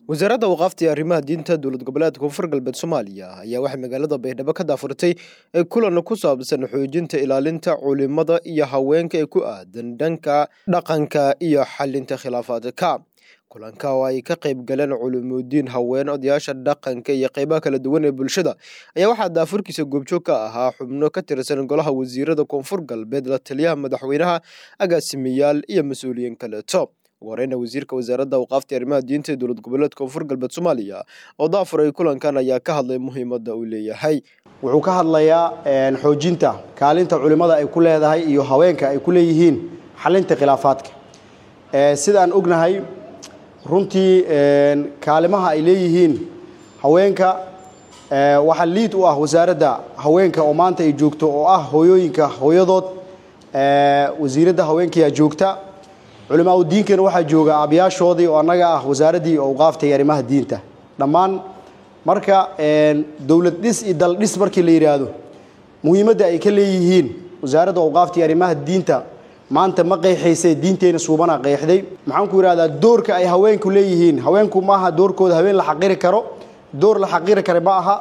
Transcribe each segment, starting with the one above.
wasaaradda waqaafta iyo arrimaha diinta dowlad goboleedka koonfur galbeed soomaaliya ayaa waxay magaalada baydhabo ka daafurtay kulan ku saabsan xoojinta ilaalinta culimada iyo haweenka ee ku aadan dhanka dhaqanka iyo xalinta khilaafaadka kulanka oo ay ka qayb galeen culuumudiin haween odayaasha dhaqanka iyo qeybaha kala duwan ee bulshada ayaa waxaa daafurkiisa goobjoog ka ahaa xubno ka tirsan golaha wasiirada koonfur galbeed la taliyaha madaxweynaha agaasimayaal iyo mas-uuliyiin kaleeto ugu horeyna wasiirka wasaaradda awqaafta arrimaha diinta ee dowlad goboleedka koonfur galbeed soomaaliya oo daafuray kulankan ayaa ka hadlay muhiimadda uu leeyahay wuxuu ka hadlayaa xoojinta kaalinta culimmada ay ku leedahay iyo haweenka ay ku leeyihiin xalinta khilaafaadka sidaan ognahay runtii kaalimaha ay leeyihiin haweenka waxaa liid u ah wasaaradda haweenka oo maanta ay joogto oo ah hooyooyinka hooyadood wasiiradda haweenkayaa joogta culimaa u diinkana waxaa jooga aabayaashoodii oo annaga ah wasaaraddii awqaafta iyo arrimaha diinta dhammaan marka dowlad dhis iyo dal dhis markii la yidhaahdo muhiimadda ay ka leeyihiin wasaaradda awqaafta iyo arrimaha diinta maanta ma qeexaysay diinteenna suubana qeexday maxaan ku yidhahdaa doorka ay haweenku leeyihiin haweenku maaha doorkooda haween la xaqiri karo door la xaqiri kara ma aha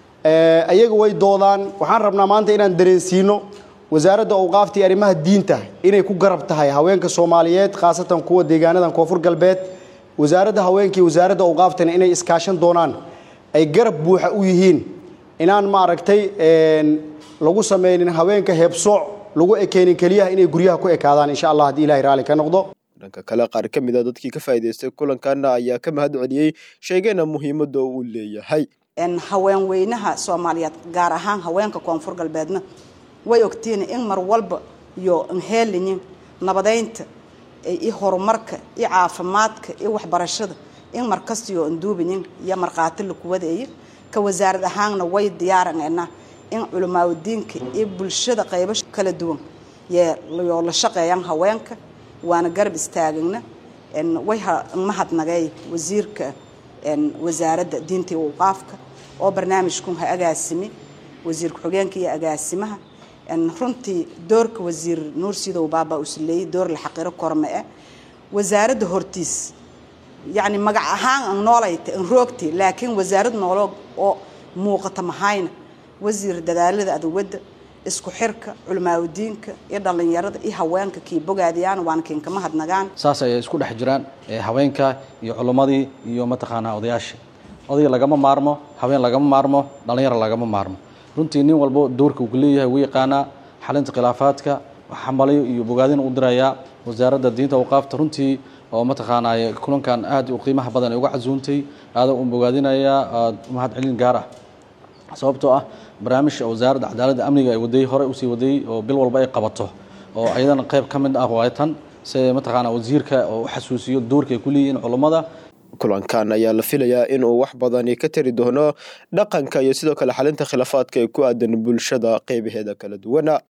ayaga way doodaan waxaan rabnaa maanta inaan dareensiino wasaaradda awqaafta iyo arrimaha diinta inay ku garab tahay haweenka soomaaliyeed khaasatan kuwa deegaanadan koonfur galbeed wasaaradda haweenka iyo wasaaradda awqaaftana inay iskaashan doonaan ay garab buuxa u yihiin inaan maaragtay lagu samaynin haweenka heebsooc lagu ekeenin keliyaha inay guryaha ku ekaadaan insha allah haddii ilahay raalli ka noqdo dhanka kale qaar ka mid a dadkii ka faa'idaystay kulankaana ayaa ka mahad celiyey sheegeena muhiimadda uu leeyahay haweenweynaha soomaaliyeed gaar ahaan haweenka koonfur galbeedna way ogtiin in mar walba iyo nheeliyin nabadeynta iyo horumarka iyo caafimaadka iyo waxbarashada in markastiyo anduubayin iyo markhaati lakuwadeeyo ka wasaarad ahaanna way diyaaraneenaa in culimaadudiinka iyo bulshada qaybo kala duwan yoo la shaqeeyaan haweenka waana garab istaagana way mahadnagay wasiirka wasaaradda diinta iyo awqaafka oo barnaamijkun ha agaasimi wasiir ku-xigeenka iyo agaasimaha runtii doorka wasiir nuur sidow baaba usleeyey door la xaqiro korme-e wasaaradda hortiis yacni magac ahaan an noolayta an roogti laakiin wasaarad noolo oo muuqata mahayna wasiir dadaalada aduwadda isku xirka culimaadudiinka iyo dhallinyarada iyo haweenka kii bogaadiyaan waana kiinka mahadnagaan saas ayay isku dhex jiraan haweenka iyo culimmadii iyo mataqaanaa odayaasha odayga lagama maarmo haween lagama maarmo dhallinyaro lagama maarmo runtii nin walbo doorka uu ka leeyahay wuu yaqaanaa xalinta khilaafaadka xambalayo iyo bogaadin u dirayaa wasaaradda diinta awqaafta runtii oo mataqaanaa kulankan aad u qiimaha badan ay uga casuuntay aada u bogaadinayaa aad mahad celin gaar ah sababtoo ah barnaamijka wasaaradda cadaaladda amniga ay waday hore usii wadayey oo bil walba ay qabato oo ayadana qayb ka mid ah waay tan si mataqaanaa wasiirka oo u xasuusiyo doorka ay ku leeyihiin culummada kulankan ayaa la filayaa inuu wax badani ka tari doono dhaqanka iyo sidoo kale xalinta khilaafaadka ee ku aadan bulshada qeybaheeda kala duwana